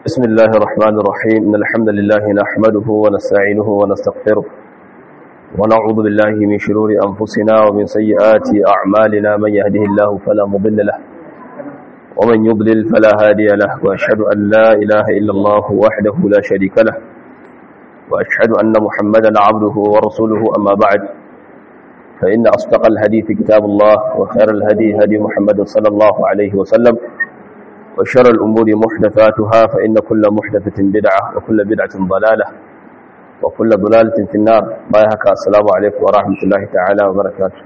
بسم الله الرحمن الرحيم إن الحمد لله نحمده ونستعينه ونستغفره ونعوذ بالله من شرور أنفسنا ومن سيئات أعمالنا من يهده الله فلا مضل له ومن يضلل فلا هادي له وأشهد أن لا إله إلا الله وحده لا شريك له وأشهد أن محمدا عبده ورسوله أما بعد فإن أصدق الحديث كتاب الله وخير الهدي هدي محمد صلى الله عليه وسلم وشر الأمور محدثاتها فإن كل محدثة بدعة وكل بدعة ضلالة وكل ضلالة في النار بايهك السلام عليكم ورحمة الله تعالى وبركاته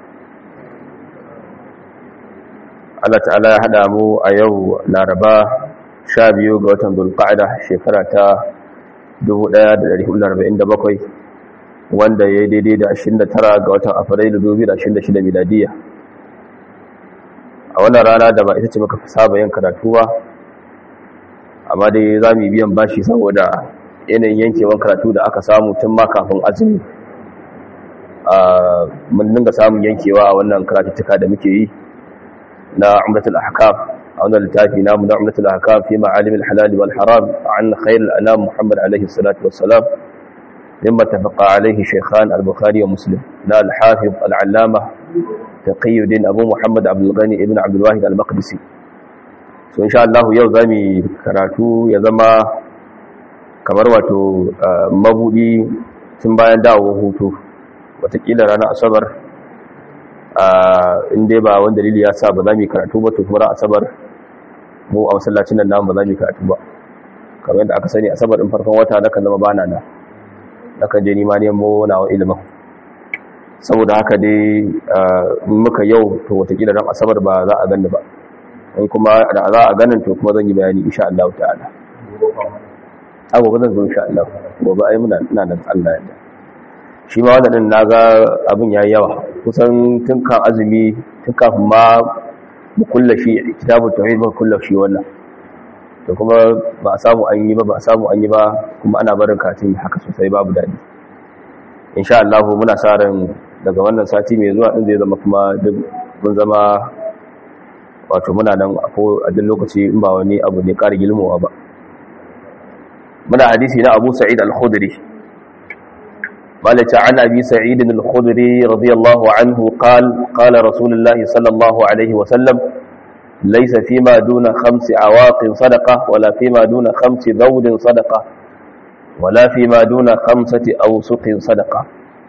Allah ta'ala ya haɗa mu a yau laraba sha biyu ga watan dulƙa'ada shekara ta 1447 wanda ya yi daidai da 29 ga watan afrilu 2026 miladiya a wannan rana da ba ita ce muka fi saba yin karatu ba amma dai za mu yi biyan bashi saboda yanayin yankewan karatu da aka samu tun ma kafin azumi mun dinga samun yankewa a wannan karatuttuka da muke yi na umratul ahkam a wannan littafi namu na umratul ahkam fi ma'alimil halal wal haram an khairul anam muhammad alaihi salatu wassalam مما اتفق عليه شيخان البخاري ومسلم لا الحافظ العلامة تقي الدين أبو محمد عبد الغني ابن عبد الواحد المقدسي so insha Allah yau zamu karatu ya zama kamar wato mabudi tun bayan dawowar hutu watakila ranar asabar in dai ba wanda dalili ya sa ba za mu karatu ba to kuma ran asabar mu a masallacin nan namu ba za mu karatu ba kamar yadda aka sani asabar din farkon wata na kan zama bana na nakan je nima nemo nawa ilimin saboda haka dai muka yau to watakila ran asabar ba za a gani ba in kuma da za a ganin to kuma zan yi bayani insha Allah ta'ala a gobe zan zo insha Allah gobe ai muna ina nan Allah ya shi ma wannan naga abin yayi yawa kusan tun kan azumi tun kafin ma mu kullashi kitabut tauhid ba kullashi wannan da kuma ba a samu an yi ba ba a samu an yi ba kuma ana barin katin haka sosai babu daɗi insha Allah muna sa ran daga wannan sati mai zuwa din zai zama kuma duk mun zama wato muna nan a duk lokaci in ba wani abu ne ƙara gilmowa ba muna hadisi na Abu Sa'id al-Khudri malaka an Abi Sa'id al-Khudri radiyallahu anhu qala qala Rasulullahi sallallahu alaihi wa sallam ليس فيما دون خمس عواق صدقة ولا فيما دون خمس ذود صدقة ولا فيما دون خمسة أوسق صدقة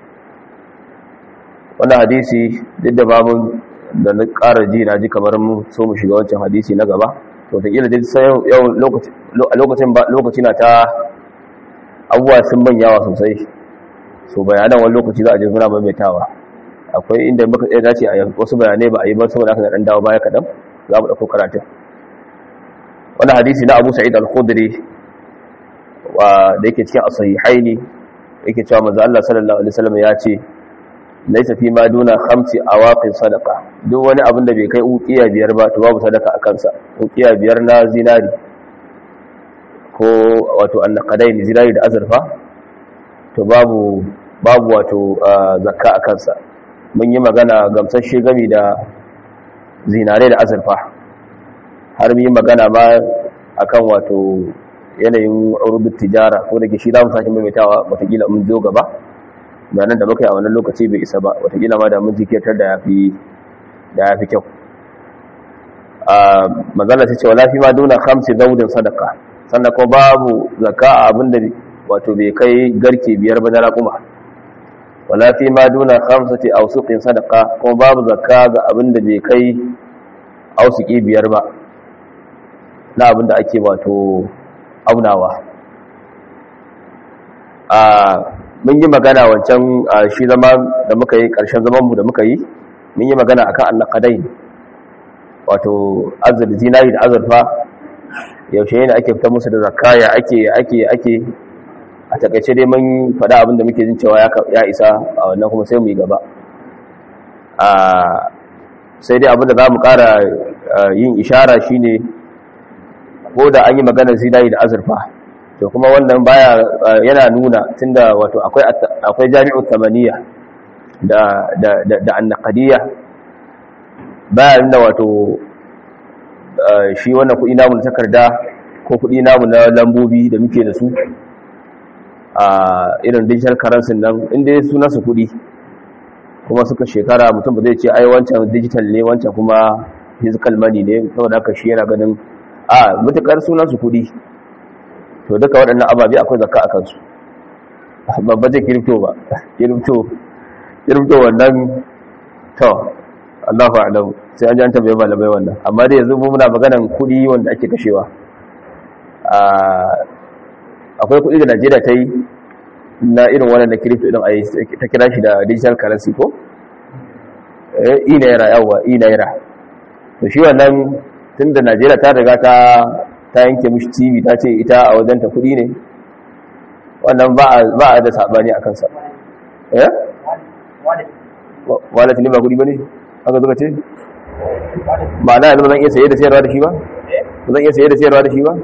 wani hadisi duk da babu da na ƙara ji na ji kamar mu so mu shiga wancan hadisi na gaba to ta ƙila sai yau lokacin lokaci na ta abubuwa sun manyawa sosai so bayanan wani lokaci za a je suna maimaitawa akwai inda muka tsaye dace a wasu bayanai ba a yi ba saboda aka ɗan dawo baya kaɗan za mu ɗauko karatun wani hadisi na abu sa'id al-khudri da yake cikin asahihaini yake cewa manzo Allah sallallahu alaihi wasallam ya ce laysa fi ma duna khamsi awaqin sadaqa duk wani abin da bai kai uqiya biyar ba to babu sadaka a kansa uqiya biyar na zinari ko wato annaqadaini zinari da azurfa to babu babu wato zakka a kansa mun yi magana gamsashe gami da zinare da azurfa har yi magana ma akan wato yanayin rubut tijara ko da ke shi damu sake maimaitawa watakila mun zo gaba bayanan da muka yi a wannan lokaci bai isa ba watakila ma da mun jikirtar da ya fi kyau manzala ta ce wa lafi ma duna hamsi daudin sadaka sannan kuma babu zaka abinda wato bai kai garke biyar ba na raƙuma wala fi ma duna khamsati awsuqin sadaqa kuma babu zakka ga abinda bai kai ausuki biyar ba na abinda ake wato aunawa a mun yi magana wancan shi zama da muka yi karshen zaman mu da muka yi mun yi magana akan annaqadain wato azur zinari da azurfa yaushe ne ake fitar musu da zakka ya ake ake ake a takaice dai mun faɗa abinda muke jin cewa ya isa a wannan kuma sai mu yi gaba sai dai abinda za mu ƙara yin ishara shine ko da an yi maganar zinari da azurfa to kuma wannan baya yana nuna tunda wato akwai akwai jami'u tamaniya da da da annaqadiyya baya nuna wato shi wannan kuɗi namu takarda ko kuɗi namu na lambobi da muke da su a irin digital currency nan inda ya suna su kuɗi kuma suka shekara mutum ba zai ce ai wancan digital ne wancan kuma physical money ne saboda haka shi yana ganin a mutukar sunan su kuɗi to duka waɗannan ababe akwai zakka a kansu babba zai kirifto ba kirifto kirifto wannan to Allah fa'alamu sai an ji an tambaye malamai wannan amma dai yanzu muna maganan kuɗi wanda ake kashewa akwai kuɗi da Najeriya ta yi na irin wannan da kirifto din ayi ta kira shi da digital currency ko eh i naira yawa i naira to shi wannan tunda Najeriya ta riga ta ta yanke mishi TV ta ce ita a wajen ta kuɗi ne wannan ba a da sabani a kansa eh wallet ne ba kuɗi ba ne aka zuka ce ba na yanzu zan iya saye da sayarwa da shi ba zan iya saye da sayarwa da shi ba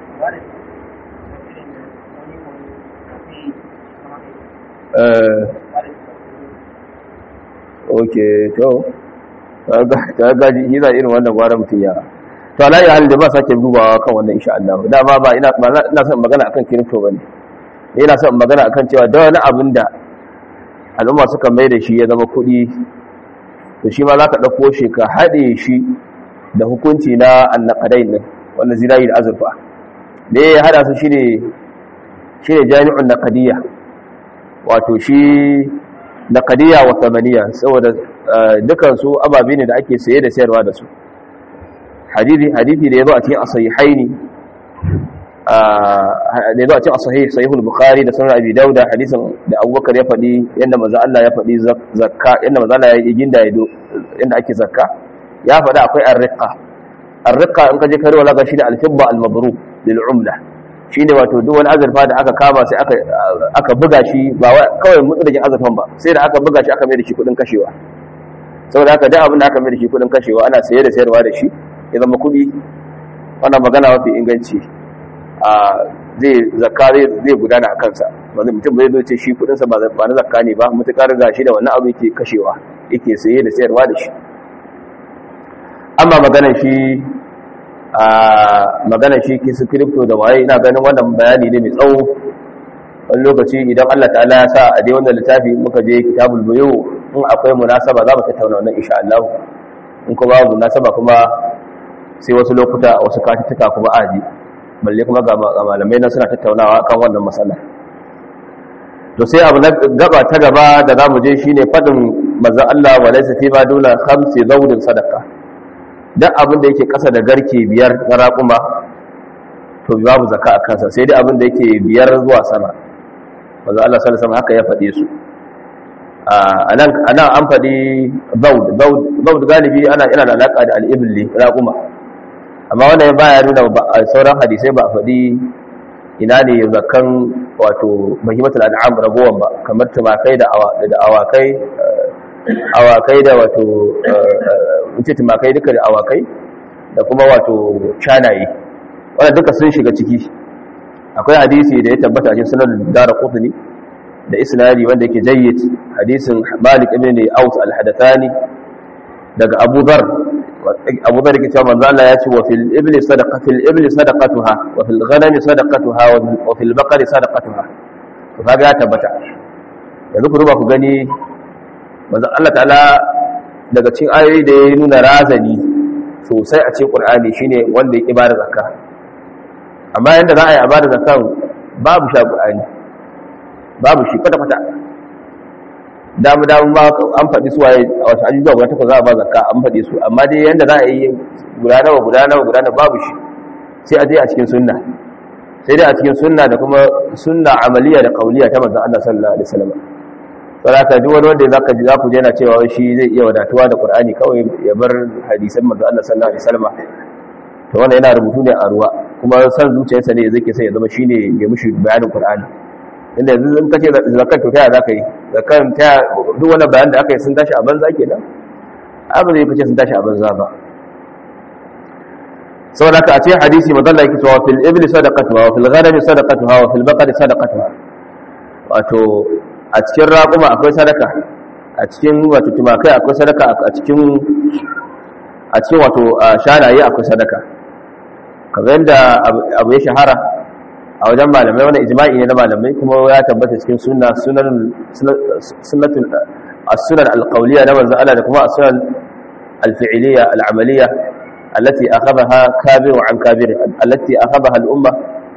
ok to ta gaji yi za irin wannan gwara mutum ya to alayi halin da ba sake dubawa kan wannan insha Allah dama ba ina son magana akan kirifto bane ina son magana akan cewa da wani abin da al'umma suka mai da shi ya zama kuɗi to shi ma za ka ɗauko shi ka haɗe shi da hukunci na annakadai ne wanda zirayi da azurfa da ya haɗa su shi ne jami'un nakadiyya wato shi nakadiyya wa tamaniya saboda dukansu ababe ne da ake saye da sayarwa da su hadithi da ya zo a cikin asahihaini da ya zo a cikin asahih sahihul bukhari da sunan abi dauda hadisin da abubakar ya faɗi yadda maza Allah ya faɗi zakka yadda maza Allah ya yi ginda ya yadda ake zakka ya faɗi akwai arriqa arriqa in ka je karewa laga shi da alfibba almabru lil umla shine wato duk wani azurfa da aka kama sai aka aka buga shi ba kawai mutsudin azurfan ba sai da aka buga shi aka mai da shi kudin kashewa saboda haka duk abin da aka mai da shi kudin kashewa ana saye da sayarwa da shi ya zama kudi wannan magana mafi inganci a zai zakka zai gudana a kansa wanda mutum bai zo ce shi kudinsa ba na zakka ne ba mutukar ga shi da wannan abu yake kashewa yake saye da sayarwa da shi amma maganar shi a maganar shi kisu crypto da waye ina ganin wannan bayani ne mai tsawo wani lokaci idan Allah ta'ala ya sa a dai wannan littafi muka je kitabul buyu in akwai munasaba za mu tattauna wannan insha Allah in kuma babu munasaba kuma sai wasu lokuta wasu katituka kuma aji balle kuma ga malamai nan suna tattaunawa kan wannan matsala to sai abu na gaba ta gaba da za mu je shine fadin manzo Allah wa laysa fi ma duna khamsi zawdin sadaqa duk abin da yake kasa da garke biyar na raƙuma to babu zakka a kansa sai dai abin da yake biyar zuwa sama manzo Allah sallallahu alaihi haka ya faɗe su anan anan an faɗi zawd zawd zawd galibi ana ina da alaka da al-ibli raƙuma amma wanda ya baya nuna sauran hadisai ba a faɗi ina ne zakan wato mahimatul an'am ragowan ba kamar tumakai da awakai awakai da wato wuce tumakai duka da awakai da kuma wato shanaye wanda duka sun shiga ciki akwai hadisi da ya tabbata a cikin sunan dara qutni da isnadi wanda yake jayyid hadisin malik ibn aus al-hadathani daga abu dhar abu da rike cewa manzo Allah ya ce wa fil ibli sadaqa fil ibli sadaqatuha wa fil ghanami sadaqatuha wa fil baqari sadaqatuha to kaga ya tabbata yanzu ku duba ku gani manzo Allah ta'ala daga cikin ayoyi da ya nuna razani sosai a cikin Qur'ani shine wanda ya ibada zakka amma yanda za a yi ibada zakkan babu sha Qur'ani babu shi kwata kwata damu damu ma an faɗi su waye a wasu ajujuwa guda takwas za a ba zakka an faɗi su amma dai yanda za a yi guda nawa guda nawa guda nawa babu shi sai a je a cikin sunna sai dai a cikin sunna da kuma sunna amaliya da kauliya ta manzon Allah sallallahu alaihi wasallam saboda duk wani wanda zaka ji zaku je yana cewa shi zai iya wadatuwa da Qur'ani kawai ya bar hadisan manzon Allah sallallahu alaihi wasallam to wannan yana rubutu ne a ruwa kuma san zuciyarsa ne zai ke sai ya zama shine ya mushi bayanin Qur'ani inda yanzu in kace zakat to taya zaka yi zakat taya duk wani bayan da aka yi sun tashi a banza kenan abu ne kace sun tashi a banza ba saboda ka a ce hadisi madalla yake cewa fil ibli sadaqatuha wa fil ghanami sadaqatuha wa fil baqari sadaqatuha wato a cikin raquma akwai sadaka a cikin wato tumakai akwai sadaka a cikin a cikin wato shanaye akwai sadaka kamar yadda abu ya shahara a wajen malamai wani ijma'i ne na malamai kuma ya tabbata cikin sunna sunan sunnatul as-sunan al-qawliya na manzon Allah da kuma as-sunan al-fi'liya al-amaliyya allati akhadhaha kabir an kabir allati akhadhaha al-umma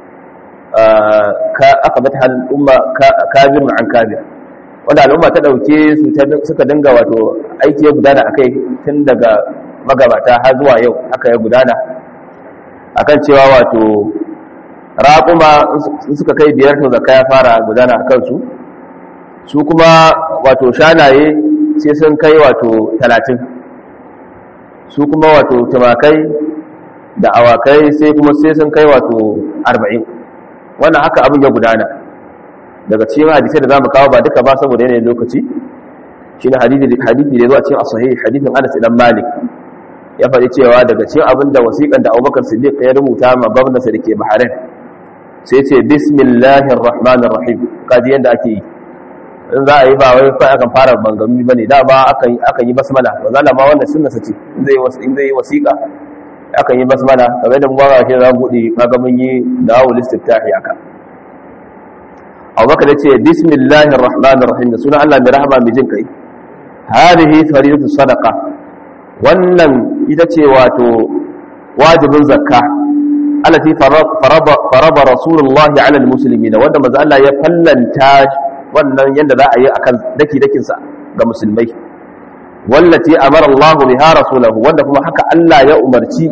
ka akhadhatha al-umma kabir an kabir wanda al'umma ta dauke su suka dinga wato aiki ya gudana akai tun daga magabata har zuwa yau aka ya gudana akan cewa wato raƙuma suka kai biyar to zakka ya fara gudana a kansu su kuma wato shanaye sai sun kai wato talatin su kuma wato tumakai da awakai sai kuma sai sun kai wato arba'in wannan haka abin ya gudana daga cikin hadisai da za mu kawo ba duka ba saboda yanayin lokaci shi ne hadithi da zuwa cikin asahi hadithin anas idan malik ya faɗi cewa daga cikin abin da wasiƙan da abubakar siddiq ya rubuta ma gwamnati da ke bahrain sai ce bismillahir rahmanir rahim kaji yadda ake yi in za a yi ba wai kai akan fara bangami bane da ba akan akan yi basmala ba zalla ma wannan sunna sace in zai in zai wasiqa akan yi basmala kamar da mu ba shi za mu bude kaga mun yi dawul istiftahi aka Abubakar ya ce bismillahir rahmanir rahim da sunan Allah mai rahama mai jin kai hadhihi faridatu sadaqa wannan ita ce wato wajibin zakka alati faraba rasulullahi ala almuslimina wanda manzo Allah ya fallanta wannan yanda za a yi akan daki dakin sa ga musulmai wallati amara Allah biha rasulahu wanda kuma haka Allah ya umarci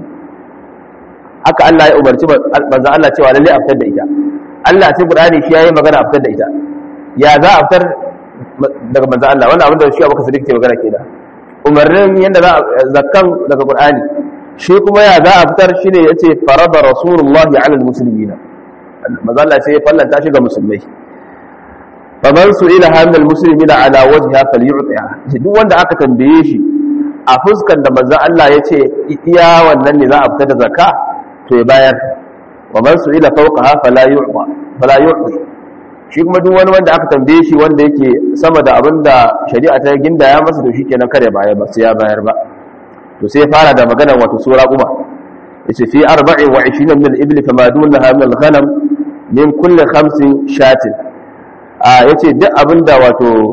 haka Allah ya umarci manzo Allah cewa lalle a fitar da ita Allah sai Qur'ani shi yayi magana a fitar da ita ya za a fitar daga manzo Allah wannan abin da shi Abubakar Siddiq ke magana kenan umarnin yanda za zakkan daga Qur'ani shi kuma ya za a fitar shi ne ya ce farada rasulullahi alal musulmina mazala sai ya fallanta shi ga musulmai faman su ila hannun musulmi na ala wajen ya fali yutsiya shi duk wanda aka tambaye shi a fuskan da manzan Allah ya ce iya wannan ne za a fitar da zaka to ya bayar wa man su ila fauka ha fala yu'ti shi kuma duk wani wanda aka tambaye shi wanda yake sama da abin da shari'a ta gindaya masa to shi kenan kare bayar ba sai ya bayar ba to sai fara da magana wato sura kuma yace fi 24 min al-ibli fama dunaha min al-ghanam min kulli khamsin shatin a yace duk abinda wato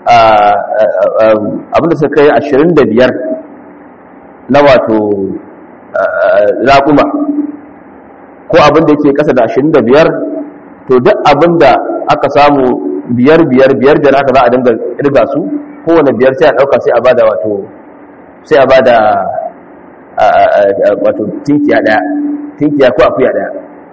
abinda suka kai 25 na wato raquma ko abinda yake kasa da 25 to duk abinda aka samu biyar biyar biyar da haka za a dinga irga su kowane biyar sai a dauka sai a bada wato sai a ba da wato tinkiya daya tinkiya ko akuya daya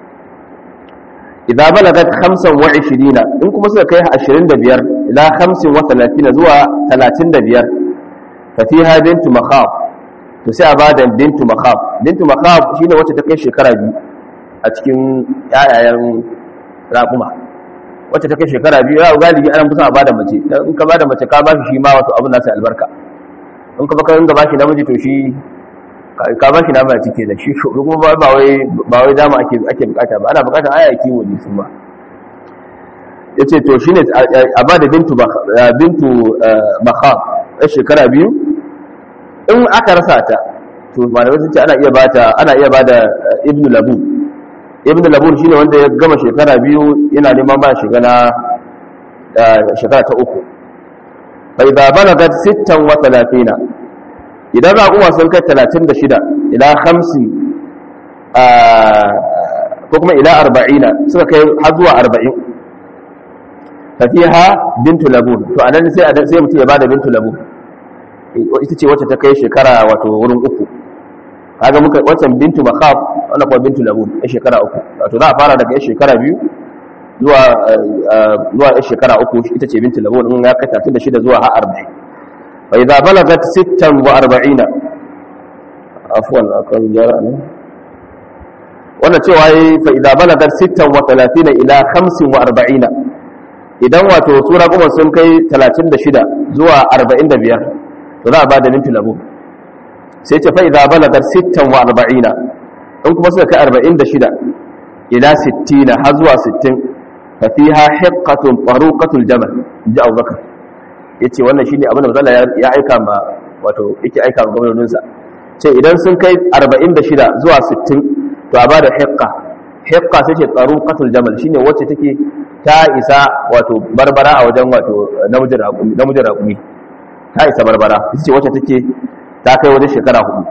idan balagat 25 in kuma suka kai 25 ila 35 zuwa 35 fa fiha bintu makhaf to sai a ba da bintu makhaf bintu makhaf shine wacce ta kai shekara biyu a cikin yayayen raƙuma wacce ta kai shekara biyu ya galibi ana kusa a ba da mace in ka ba da mace ka ba shi shi ma wato abin nasa albarka in ka baka ringa bashi namiji to shi ka bashi nama a cike da shi kuma ba wai ba wai dama ake ake bukata ba ana bukata aya kiwo ne su ma yace to shine a ba da bintu bintu bakha a shekara biyu in aka rasa ta to malamai sun ce ana iya bata ana iya bada ibnu labu ibnu labu shine wanda ya gama shekara biyu yana neman ba shekara shekara ta uku فإذا بلغت ستا وثلاثين إذا رأوا سنك ثلاثين بشدة إلى خمس كما إلى أربعين سنك حظوة أربعين ففيها بنت لبون فأنا نسي أدسي متي يبادة بنت لبون ita ce wacce ta kai shekara wato wurin uku kaga muka wancan bintu makhaf wannan kuma bintu labun a shekara uku wato za a fara daga shekara biyu zuwa zuwa ya shekara uku ita ce binti labun in ya kai tatin da shida zuwa har arba'in fa idza balagat sittan wa arba'ina afwan akan jara ne wannan cewa yi fa idza balagat sittan wa talatina ila khamsin wa arba'ina idan wato sura kuma sun kai talatin da shida zuwa arba'in da biyar to za a ba da binti labun sai ce fa idza balagat sittan wa arba'ina in kuma suka kai arba'in da shida ila sittina har zuwa sittin fafiha hiqqatun taruqatul jamal ji Abubakar yace wannan shine abin da Allah ya aika ma wato yake aika ma gwamnatin sa ce idan sun kai 46 zuwa 60 to a bada hiqqa hiqqa sai ce tsaruqatul jamal shine wacce take ta isa wato barbara a wajen wato namijin raƙumi namijin raƙumi ta isa barbara ita ce wacce take ta kai wajen shekara hudu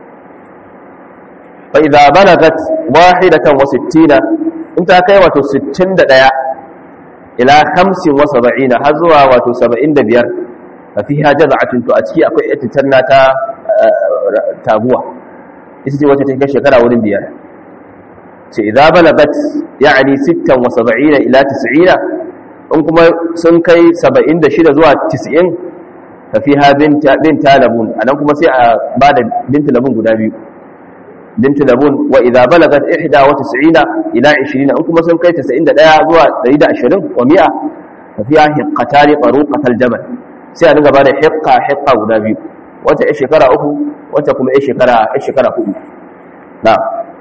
fa idza balagat wahidatan wa sittina in ta kai wato 61 ila 75 har zuwa wato 75 fa fiha jaz'atun to a ciki akwai ititanna ta taguwa ita ce wacce ta kai shekara wurin biyar ce idza balagat yani 76 ila 90 in kuma sun kai 76 zuwa 90 fa fiha bint bint labun anan kuma sai a bada bint labun guda biyu bint labun wa idza balagat 91 ila 20 in kuma sun kai 91 zuwa 120 wa 100 fa fiha hiqqatan taruqatal jabal sai a dinga bada hiqqa hiqqa guda biyu wata ya shekara uku wata kuma ya shekara ya shekara hudu na'am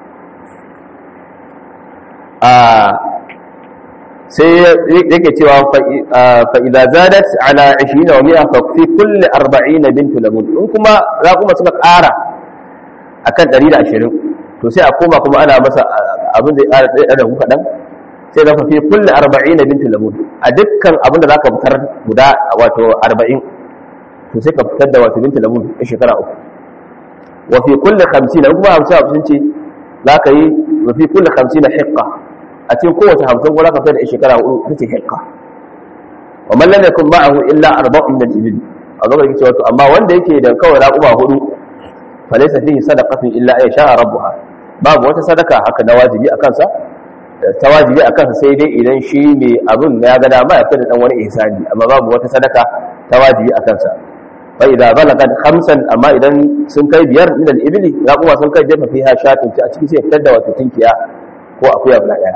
sai yake cewa fa'iza zadat ala 20 wa mi'a fa fi kulli 40 bintu labun in kuma za kuma suka ƙara akan 120 to sai a koma kuma ana masa abin da ya ƙara da kuka dan sai zaka fi kulli 40 bintu labun a dukkan abin da zaka fitar guda wato 40 to sai ka fitar da wato bintu labun a shekara uku wa fi kulli 50 kuma 50 ce zaka yi wa fi kulli 50 hiqqa a cikin kowace hamsin ko za ka fitar da shekara hudu ta ce hekka wa man lam yakun ma'ahu illa arba'un min al-ibil a zo ga cewa to amma wanda yake da kawai raquba hudu fa laysa fihi sadaqatun illa ay sha'a rabbuha babu wata sadaka haka na wajibi a kansa ta wajibi a kansa sai dai idan shi ne abin ya ga dama ya fitar da dan wani ihsani amma babu wata sadaka ta wajibi a kansa fa idza balagat khamsan amma idan sun kai biyar min al-ibli raquba sun kai jefa fiha shatun a cikin sai fitar da wato tinkiya ko akuya guda daya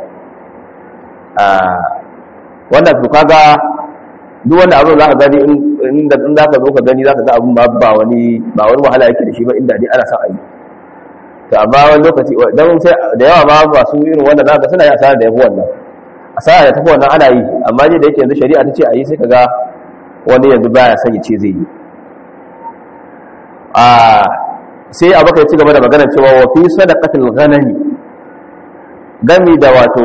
wannan to kaga duk wanda abin za ka gani inda in za ka zo ka gani za ka ga abin ba ba wani ba wani wahala yake da shi ba inda dai ana son a yi to amma wani lokaci dan sai da yawa ma masu irin wannan za ka suna yi asara da yafi wannan asara da tafi wannan ana yi amma dai da yake yanzu shari'a ta ce a yi sai ka ga wani yanzu baya son ya ce zai yi a sai abaka ya ci gaba da magana cewa wa fi sadaqatil ghanami gami da wato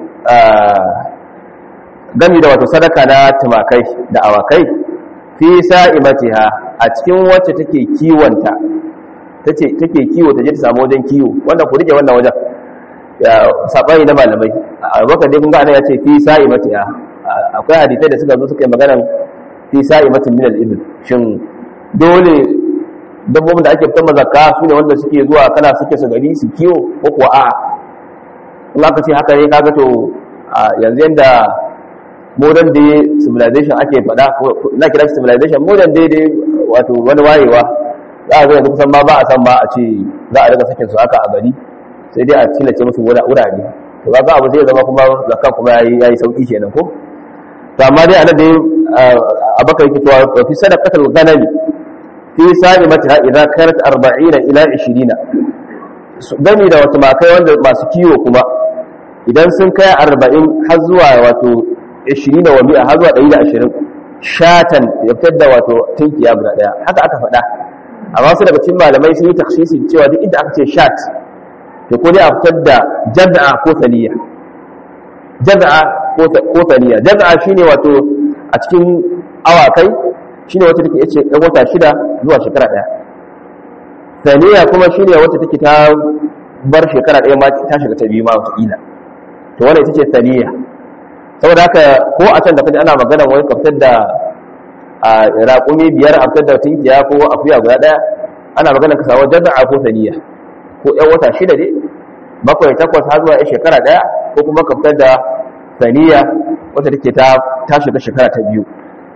gami da wato sadaka na tumakai da awakai fi sa'imatiha a cikin wacce take kiwonta tace take kiwo ta je ta samu wajen kiwo wanda ku rike wannan wajen ya sabani na malamai abubakar dai kun ga ya ce fi sa'imatiha akwai hadisai da suka zo suka yi maganar fi sa'imatin min al-ibn shin dole dabbobin da ake fitar mazaka su ne wanda suke zuwa kana suke su gari su kiwo ko kuwa a'a in aka ce haka ne kaga to yanzu yanda modern day civilization ake faɗa na kira civilization modern day dai wato wani wayewa za a zo yanzu kusan ma ba a san ba a ce za a daga sakin su haka a gari sai dai a killace musu wurare to ga abu zai zama kuma zakka kuma yayi yayi sauki kenan ko to amma dai anan dai abaka yake cewa fi sadaqatul ghanami fi sa'imatiha idza kanat 40 ila 20 gani da wata makai wanda masu kiwo kuma idan sun kai 40 har zuwa wato 20 wa mi'a har zuwa 120 shatan ya fitar da wato tinkiya guda daya haka aka faɗa amma su daga cikin malamai sun yi taksisi cewa duk inda aka ce shat to ko dai a fitar da jaz'a ko saniya jaz'a ko saniya jaz'a shine wato a cikin awakai shine wacce take yace dan wata shida zuwa shekara daya saniya kuma shine wacce take ta bar shekara daya ma ta shiga ta biyu ma wata kila to wannan ita ce saniya saboda haka ko a can da kaji ana magana wani kaftar da a raƙumi biyar a fitar da tinkiya ko akuya guda ɗaya ana magana ka samu jaz'a ko saniya ko ƴan wata shida ne bakwai takwas har zuwa shekara ɗaya ko kuma ka fitar da saniya wata take ta ta shiga shekara ta biyu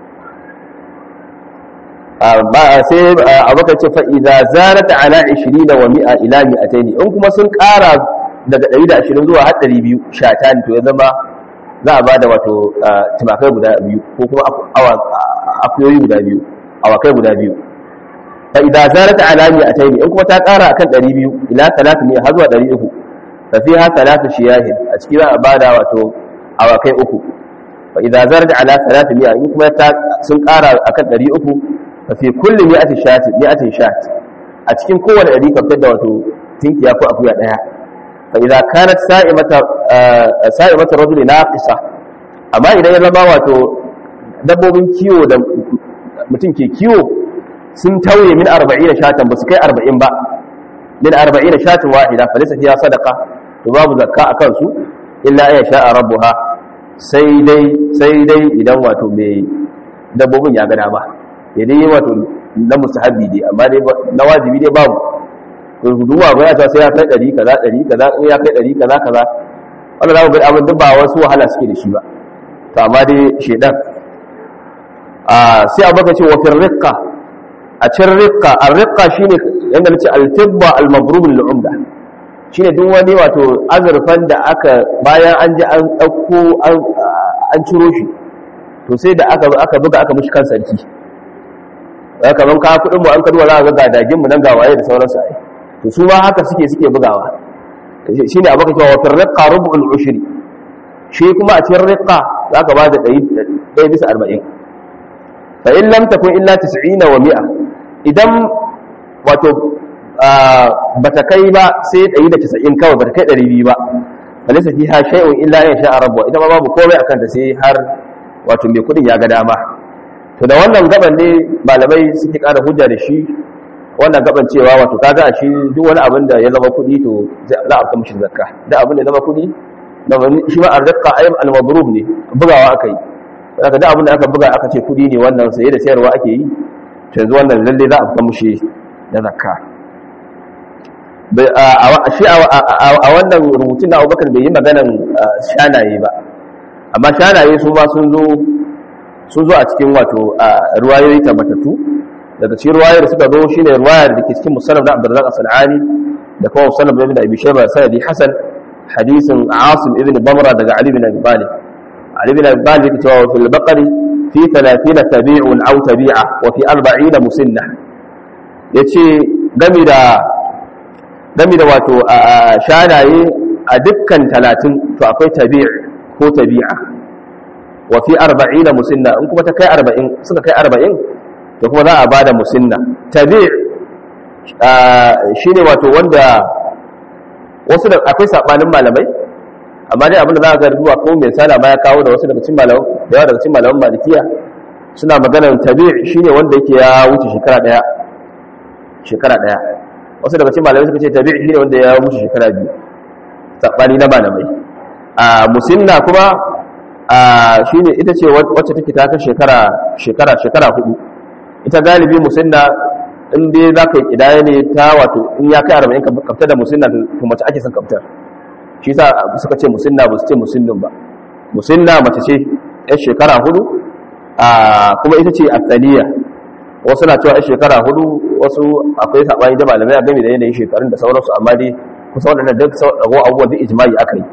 sai abokan ce fa idza zarat ala 20 wa 100 ila 200 in kuma sun ƙara daga 120 zuwa har 200 shatan to ya zama za a bada wato tumakai guda biyu ko kuma akuyoyi guda biyu awakai guda biyu fa idza zarat ala 200 in kuma ta ƙara akan 200 ila 300 har zuwa 300 fa fiha thalathu shiyahin a cikin za a bada wato awakai uku fa idza zarat ala 300 in kuma ta sun ƙara akan 300 fi kulli mi'ati shati mi'atin shat a cikin kowane ɗari ka fitar da wato tinkiya ko akuya ɗaya fa idza kanat sa'imata sa'imata rajuli naqisa amma idan ya zama wato dabbobin kiwo da mutum ke kiwo sun tauye min 40 shatan ba su kai 40 ba min 40 shatin wahida fa laysa fiha sadaqa to babu zakka akan su illa ya sha'a rabbuha sai dai sai dai idan wato mai dabbobin ya gada ba ya dai wato na mustahabi dai amma dai na wajibi dai babu to duwa ba ya ta sai ya kai 100 kaza 100 kaza in ya kai 100 kaza kaza wannan za ku ga abin duk ba wasu wahala suke da shi ba to amma dai shedan a sai a baka ce wa fil riqqa a cin riqqa ar riqqa shine yanda nace al tibba al mabrub lil umda shine duk wani wato azurfan da aka bayan an ji an dauko an ciro shi to sai da aka aka buga aka mishi kan sarki ya kaman ka kudin mu an kaduwa za ga gadagin mu nan ga waye da sauransu ai to su ma haka suke suke bugawa shine abaka cewa wa firqa rub'ul ushri shi kuma a cikin riqa zaka ba da 100 bisa 40 fa in lam takun illa 90 wa 100 idan wato bata kai ba sai 190 kawai bata kai 200 ba balisa fiha shay'un illa ya sha rabbu ita ma babu komai akan ta sai har wato mai kudin ya ga dama to da wannan gaban ne malamai suke kara hujja da shi wannan gaban cewa wato kaga a shi duk wani abin da ya zama kudi to za a fita mishi zakka da abin da ya zama kudi shi ma arzakka ayyam al-mabrub ne bugawa aka yi daga da abin da aka buga aka ce kudi ne wannan saye da sayarwa ake yi to yanzu wannan lalle za a fita mishi da zakka shi a wannan rubutun na abubakar bai yi maganan shanaye ba amma shanaye su ma sun zo sun zo a cikin wato ruwayoyi tabbatattu daga cikin ruwayar da suka zo shine ruwayar da ke cikin musannaf da Abdurrazzaq as-Sanani da kuma musannaf ibn Abi Shayba sanadi Hasan hadisin Asim ibn Bamra daga Ali ibn Abi Talib Ali ibn Abi Talib yake cewa fil baqari fi 30 tabi'un aw tabi'a wa fi 40 musinna yace gami da gami da wato shanaye a dukkan 30 to akwai tabi' ko tabi'a wa fi 40 musinna in kuma ta kai 40 suka kai 40 to kuma za a bada musinna tabi' shine wato wanda wasu da akwai sabanin malamai amma dai abinda za a ga zuwa ko mai sana ma ya kawo da wasu daga cikin malaman da yawa daga cikin malaman malikiya suna maganar tabi' shine wanda yake ya wuce shekara daya shekara daya wasu daga cikin malamai suka ce tabi' shine wanda ya wuce shekara biyu sabani na malamai a musinna kuma shine ita ce wacce take ta kai shekara shekara shekara hudu ita galibi musinna in dai za ka yi kidaya ne ta wato in ya kai arba'in ka kafta da musinna to mace ake son kaftar shi sa suka ce musinna ba su ce musinnin ba musinna mace ce yan shekara hudu kuma ita ce asaliya wasu na cewa yan shekara hudu wasu akwai saɓani da malamai a game da yanayin shekarun da sauransu amma dai kusa waɗanda duk rago abubuwan duk ijimai aka yi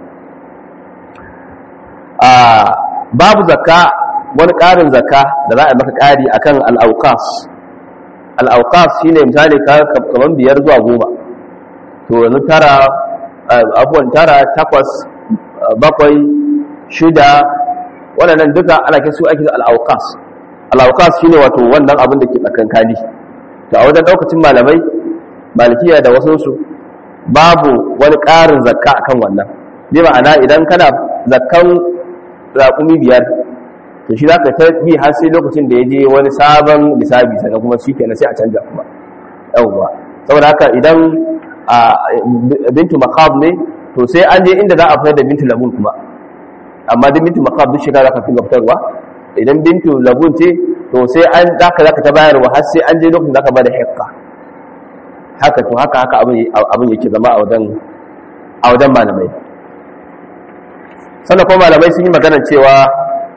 babu zakka wani ƙarin zakka da za a maka ƙari akan al'aukas al'aukas shi ne misali kamar biyar zuwa goma to yanzu tara abubuwan tara takwas bakwai shida waɗannan duka ana kai su ake al'aukas al'aukas shi ne wato wannan abin da ke tsakankani to a wajen ɗaukacin malamai malikiya da wasunsu babu wani ƙarin zakka akan wannan ne ma'ana idan kana zakkan raƙumi biyar to shi za ka ta bi har sai lokacin da ya je wani sabon lissabi sannan kuma shi kenan sai a canja kuma yawwa saboda haka idan bintu makab ne to sai an je inda za a fitar da bintu labun kuma amma duk bintu makab duk shekara ka fi fitarwa idan bintu labun ce to sai an zaka zaka ta bayarwa har sai an je lokacin zaka bada hekka haka to haka haka abin abin yake zama a wajen a wajen malamai sannan kuma malamai sun yi magana cewa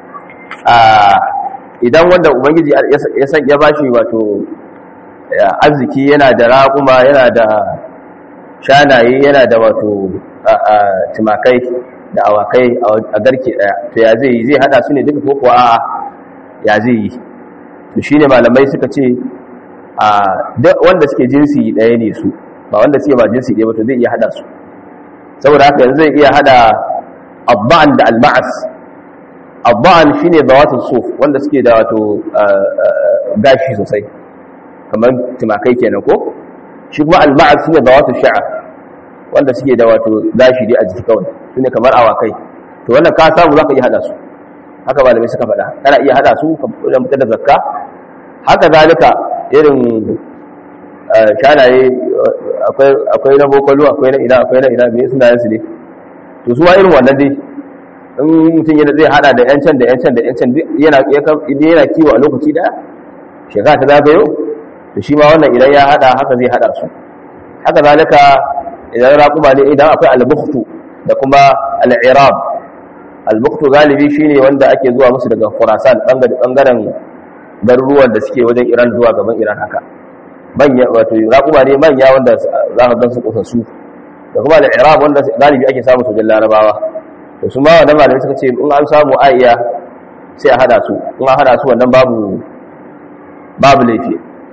idan wanda ubangiji ya san ya bashi wato arziki yana da raƙuma yana da shanaye yana da wato tumakai da awakai a garke daya to ya zai yi zai hada su ne duka ko kuwa a'a ya zai yi to shine malamai suka ce a wanda suke jinsi daya ne su ba wanda suke ba jinsi daya ba to zai iya hada su saboda haka yanzu zai iya hada abba'an da al-ma'as abba'an shine dawatul suf wanda suke da wato gashi sosai kamar tumakai kenan ko shi kuma al-ma'as shine dawatul sha'r wanda suke da wato gashi dai a jiki kawai su ne kamar awakai to wannan ka samu za ka iya hada su haka malamai suka faɗa kana iya hada su wajen fitar da zakka haka zalika irin shanaye akwai na bokolo akwai na ina akwai na ina me sunayen su ne to su ma irin wannan dai in mutum yana zai hada da yancan da yancan da yancan yana yana kiwo a lokaci daya shekara ta zagayo to shi ma wannan idan ya hada haka zai hada su haka zalika idan raƙuma ne idan akwai al-bukhtu da kuma al-irab al-bukhtu galibi shine wanda ake zuwa musu daga Khurasan bangaren garuruwan da suke wajen Iran zuwa gaban Iran haka manya wato raƙuma ne manya wanda za ka gan su kusassu da kuma al-irab wanda galibi ake samu su wajen Larabawa to su ma wannan malamai suka ce in an samu aiya sai a hada su in an hada su wannan babu babu laifi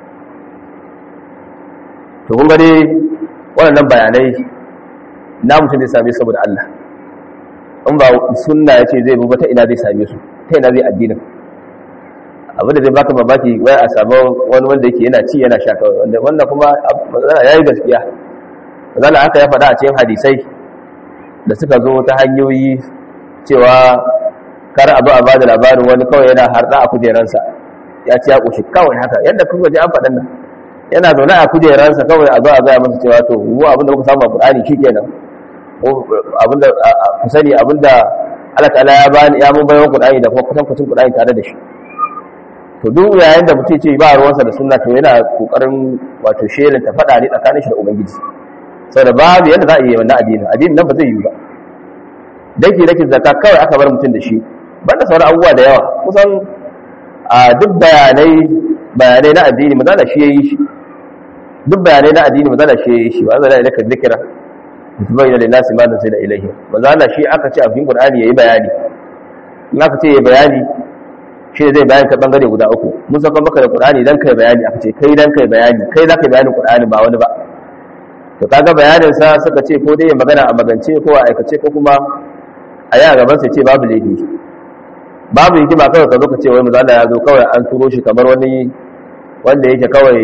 to kun ga dai waɗannan bayanai na mutum zai same saboda Allah in ba sunna ya ce zai buba ta ina zai same su ta ina zai addinin abinda zai baka babaki wai a samu wani wanda yake yana ci yana sha kawai wanda wannan kuma ya yi gaskiya zala haka ya faɗa a cikin hadisai da suka zo ta hanyoyi cewa kar abu a bada labarin wani kawai yana harɗa a kujeransa ya ci ya ƙoshi kawai haka yadda kuka ji an faɗin nan yana zaune a kujeransa kawai a zo a gaya masa cewa to mu abinda muka samu a Qur'ani shikenan abinda ku sani abinda Allah ta'ala ya bani ya mun bayan Qur'ani da kuma kusan kusan Qur'ani tare da shi to duk yayin da mutum ce ba ruwansa da sunna to yana kokarin wato sherin ta fada ne tsakanin shi da ubangiji saboda babu yadda za a yi wannan addini addini nan ba zai yi ba dake dake zakka kawai aka bar mutum da shi banda sauran abubuwa da yawa kusan a duk bayanai bayanai na addini maza da shi yayi shi duk bayanai na addini maza da shi yayi shi wa zalla ilaka dhikra mutubayyana lin nasi ma da ilahi maza da shi aka ce a cikin qur'ani yayi bayani in aka ce yayi bayani shi ne zai bayan ta bangare guda uku mun saka maka da qur'ani dan kai bayani aka ce kai dan kai bayani kai za ka bayanin qur'ani ba wani ba to kaga bayanin sa suka ce ko dai ya magana a magance ko a aikace ko kuma a yi a gaban sa ce babu laifi babu hikima kawai ka zo ka ce wai manzo Allah ya zo kawai an turo shi kamar wani wanda yake kawai